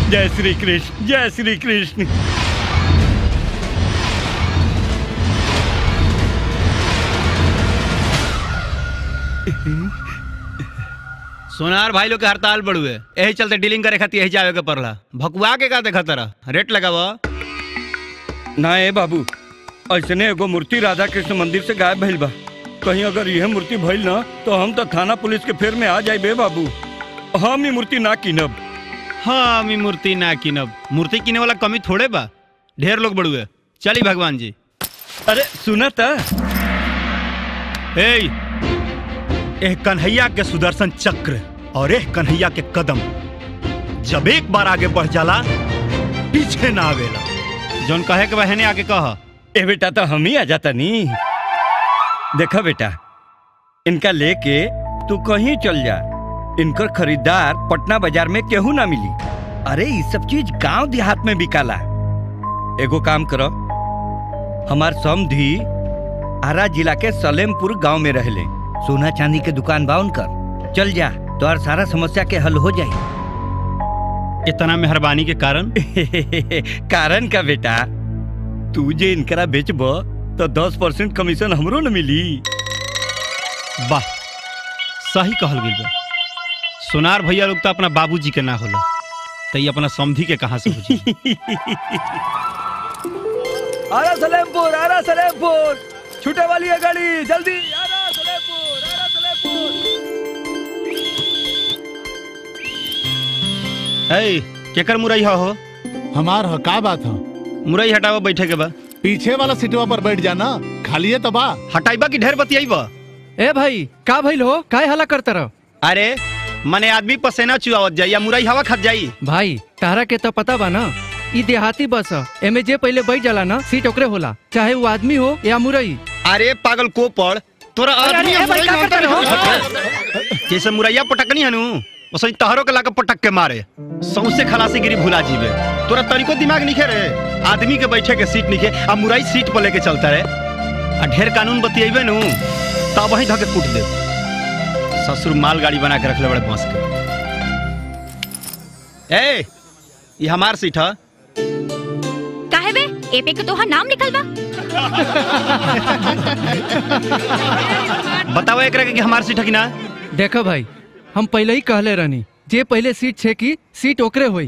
जय श्री कृष्ण जय श्री कृष्ण सोनार भाई लोग के हड़ताल बढ़ुए यही चलते डीलिंग करे खातिर यही जावे के पड़ला भकुआ के का देखा तरह रेट लगाव ना ए बाबू ऐसने एगो मूर्ति राधा कृष्ण मंदिर से गायब भइल बा कहीं अगर यह मूर्ति भइल ना तो हम तो थाना पुलिस के फेर में आ जाए बे बाबू हम ही मूर्ति ना कीनब हाँ मी मूर्ति ना किनब मूर्ति किने वाला कमी थोड़े बा ढेर लोग बढ़ुए चली भगवान जी अरे सुना था ए एह कन्हैया के सुदर्शन चक्र और एह कन्हैया के कदम जब एक बार आगे बढ़ जाला पीछे ना आवेला जौन कहे के बहने आगे कह ए बेटा तो हम ही आ जाता नी देखा बेटा इनका लेके तू कहीं चल जा इनकर खरीदार पटना बाजार में केहू ना मिली अरे ये सब चीज गांव देहात में बिकाला एगो काम करो हमार समधी आरा जिला के सलेमपुर गांव में रहले सोना चांदी के दुकान बा उनकर चल जा तो और सारा समस्या के हल हो जाए इतना मेहरबानी के कारण कारण का बेटा तू जे इनकरा बेचब तो दस परसेंट कमीशन हमरो न मिली वाह सही कहल गई बा सोनार भैया लोग तो अपना बाबूजी के ना होला तो ये अपना समधी के कहाँ से बुझी आरा सलेमपुर आरा सलेमपुर छूटे वाली है गाड़ी जल्दी आरा सलेमपुर आरा सलेमपुर ए केकर मुरई हो हमार ह का बात ह मुरई हटावा बैठे के बा पीछे वाला सीटवा पर बैठ जाना खाली है तो बा हटाइबा की ढेर बतियाइबा ए भाई का भइल हो काय हला करता रहो अरे मने आदमी पसेना चुआवत जाई या मुरई हवा खत जाई भाई तारा के तो पता बा ना ई देहाती बस ह एमे जे पहले बैठ जाला ना सीट ओकरे होला चाहे वो आदमी हो या मुरई अरे पागल को पड़ तोरा अरे, आदमी अरे, और भाई, मुरई का में करता अंतर रहो? है। जैसे मुरैया पटकनी हनु वैसे तहरो के लाके पटक के मारे सौसे खलासी गिरी भुला जीवे तोरा तरीको दिमाग निखे रे आदमी के बैठे के सीट निखे आ मुरई सीट पर लेके चलता रे आ ढेर कानून बतियेबे नु तब वही धके कूट दे ससुर माल गाड़ी बना के रखले बड़े बांस के ए ये हमार सीट है काहे बे एपे के तोहार नाम लिखल बा बताओ एक कि हमार सीट है कि ना देखो भाई हम पहले ही कहले रहनी जे पहले सीट छे की सीट ओकरे होई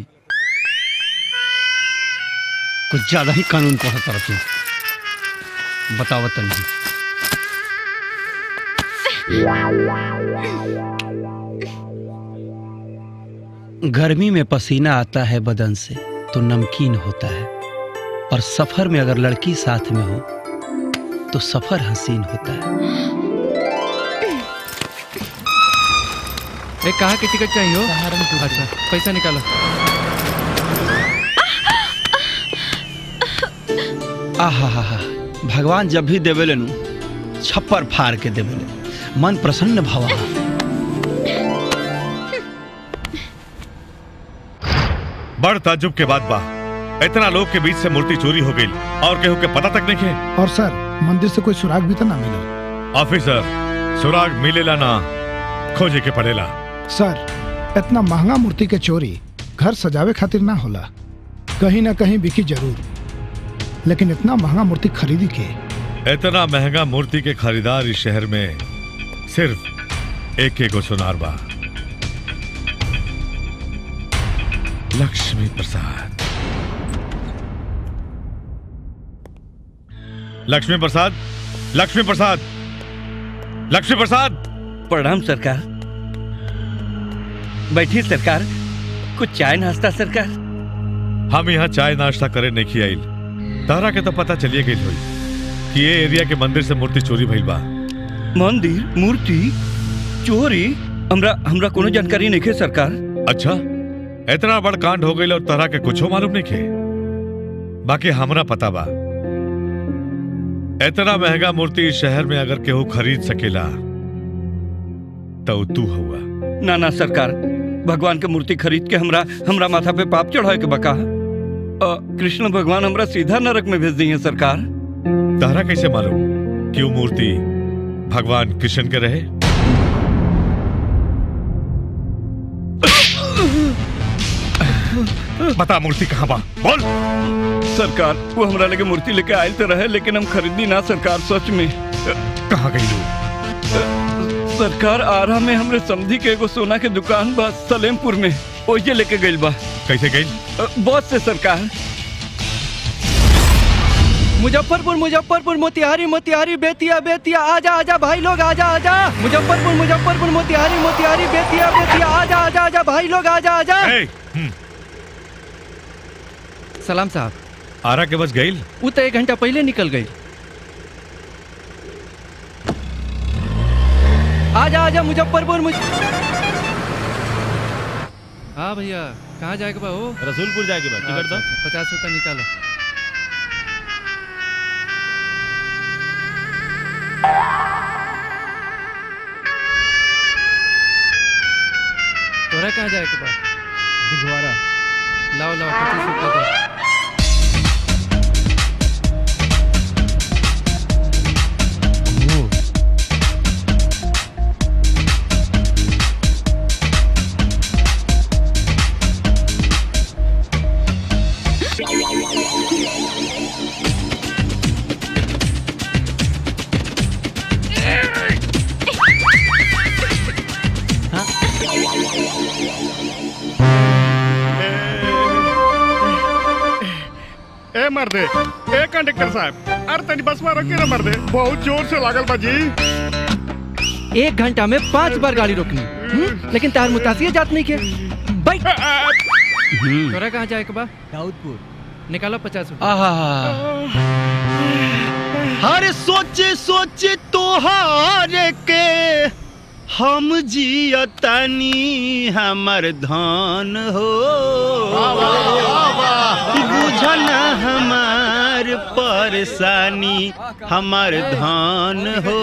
कुछ ज्यादा ही कानून को तरफ से बताओ तनी गर्मी में पसीना आता है बदन से तो नमकीन होता है और सफर में अगर लड़की साथ में हो तो सफर हसीन होता है ए कहाँ की टिकट चाहिए हो अच्छा पैसा निकालो आहा हा हा भगवान जब भी देवेले नु छप्पर फाड़ के देवेले मन प्रसन्न भवा बड़ ताजुब के बाद बा इतना लोग के बीच से मूर्ति चोरी हो गई और केहू के पता तक नहीं है और सर मंदिर से कोई सुराग भी तो ना मिला ऑफिसर सुराग मिलेला ना खोजे के पड़ेला सर इतना महंगा मूर्ति के चोरी घर सजावे खातिर ना होला कहीं ना कहीं बिकी जरूर लेकिन इतना महंगा मूर्ति खरीदी के इतना महंगा मूर्ति के खरीदार इस शहर में सिर्फ एक एक सुनार बा लक्ष्मी प्रसाद लक्ष्मी प्रसाद लक्ष्मी प्रसाद लक्ष्मी प्रसाद प्रणाम सरकार बैठी सरकार कुछ चाय नाश्ता सरकार हम यहाँ चाय नाश्ता करे नहीं आइल तारा के तो पता चलिए गई हुई कि ये एरिया के मंदिर से मूर्ति चोरी भइल बा मंदिर मूर्ति चोरी हमरा हमरा कोनो जानकारी नहीं है सरकार अच्छा इतना बड़ कांड हो गई और तरह के कुछो मालूम नहीं खे बाकी हमरा पता बा इतना महंगा मूर्ति इस शहर में अगर केहू खरीद सकेला तो तू हुआ ना ना सरकार भगवान के मूर्ति खरीद के हमरा हमरा माथा पे पाप चढ़ाए के बका अ, कृष्ण भगवान हमरा सीधा नरक में भेज दी है सरकार तारा कैसे मालूम कि वो मूर्ति भगवान कृष्ण के रहे बता मूर्ति कहाँ बा बोल सरकार वो हमरा लगे मूर्ति लेके आयल तो रहे लेकिन हम खरीदी ना सरकार सच में कहाँ गई लू सरकार आरा में हमरे समझी के एगो सोना के दुकान बा सलेमपुर में ओजे लेके गइल बा कैसे गई अ, बस से सरकार मुजफ्फरपुर मुजफ्फरपुर मोतिहारी मोतिहारी बेतिया बेतिया आजा आजा भाई लोग आजा आजा मुजफ्फरपुर मुजफ्फरपुर मोतिहारी मोतिहारी बेतिया बेतिया आजा आजा आजा भाई लोग आजा आजा ए, हम्म, सलाम साहब आरा के बस गई वो तो एक घंटा पहले निकल गई आजा आजा मुजफ्फरपुर मुज हाँ भैया कहाँ जाएगा बा हो रसूलपुर जाके बा टिकट दो पचास रुपया निकालो तोरा कहाँ जाएगा बा दिघवारा लाओ लाओ पच्चीस रुपया दो ए मर्दे ए कंडक्टर साहब अरे तनी बस में रोके ना मर्दे बहुत जोर से लागल बा जी एक घंटा में पांच बार गाड़ी रोकनी हम्म? लेकिन तार मुतासिर जात नहीं के बैठ तोरा कहाँ जाएगा बा दाऊदपुर निकालो पचास रुपया हर सोचे सोचे तोहार के हम जियतानी हमर धन हो बुझन हमार परेशानी हमर धन हो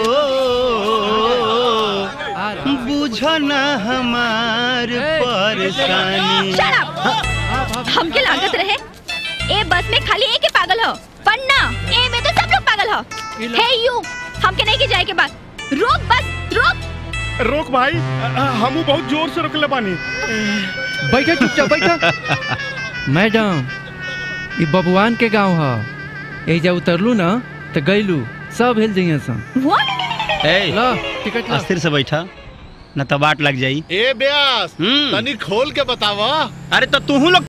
आ रहा। बुझन हमार परेशानी Shut up! हमके लागत रहे ए बस में खाली एक ही पागल हो पर ना ए में तो सब लोग पागल हो ये लो। हे यू हमके नहीं के जाए के बाद रोक बस रोक रोक भाई हमू बहुत जोर से रोकले बानी बैठो चुपचाप बैठो मैडम ये बबुआन के गांव है एजा उतरलू ना तो गईलू सब हिल जइए सन व्हाट ए लो टिकट लो अस्थिर से बैठा न तो बाट लग जाई ए ब्यास हम्म। तनी खोल के बतावा अरे तो तू लोग